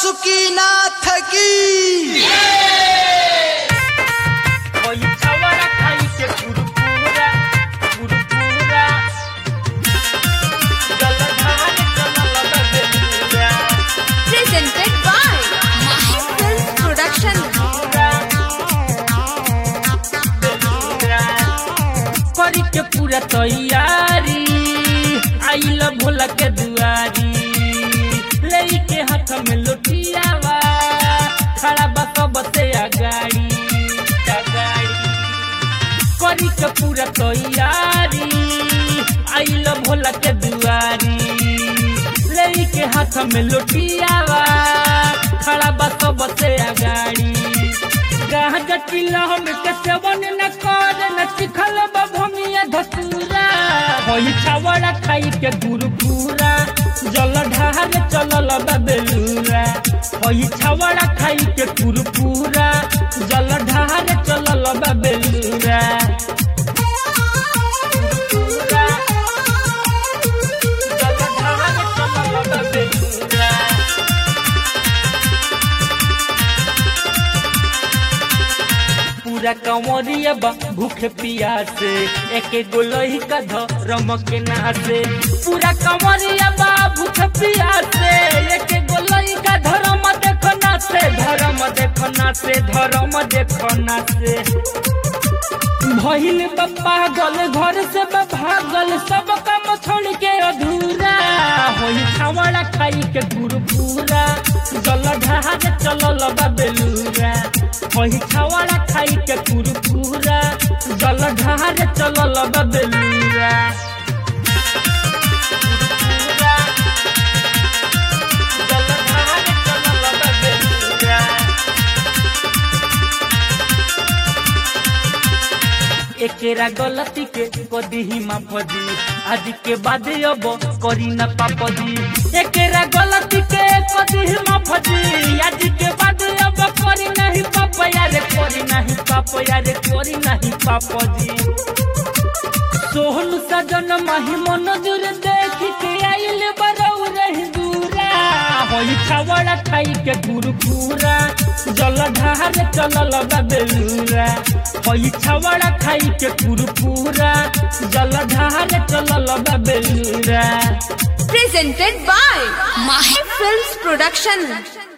वासुकीनाथ की कोई छवड़ा खाई के कुरकुरा कुरकुरा जलधार कमल बदलूरा presented by Mahi Films Production. करी के पूरा तैयारी आइल भोला के दुआरी लई के हाथ में लोटियावा खड़ा बा सब से अगाड़ी अगाड़ी करी के पूरा तैयारी आइल भोला के दुआरी लई के हाथ में लोटियावा खड़ा बा सब से अगाड़ी गाह जटिल हम के सेवन न कर न चिखल बभमिया धतूरा होई छावड़ा खाई के गुरुपुरा जल ढार चलल बबेलूरा होई छावड़ा खाई के गुरुपुरा जल ढार चलल बबेलूरा गुरुपुरा, जलधार चलल बबेलूरा। पूरा कंवरिया बा भूखे पियासे एके गोलही का धरम के नासे पूरा कंवरिया बा भूखे पियासे एके गोलही का धरम देखो नासे धरम देखो नासे धरम देखो नासे भइल बा पागल घर से बा भागल सब काम छोड़ के अधूरा होई छावड़ा खाई के गुरपुरा जल ढहार चलल बा बेलूरा होई छावड़ा खाई के गुरपुरा जल ढहार चलल बा बेलूरा गुरपुरा, जलधार चलल बा बेलूरा। एकेरा गलती के कदी ही माफजी आज के बाद अब करी न पापजी एकेरा गलती के कदी ही माफजी आज के बाद अब करी नहीं पाप यारे करी नहीं पाप यारे करी नहीं पापजी सोहन सजन माही मन दूर देख के आइल बरौ रही दूरा होई छावड़ा खाई के गुरपुरा जल ढार चलल बबेलूरा होई छावड़ा खाई के गुरपुरा जल ढार चलल बबेलूरा Presented by Mahi Films Production.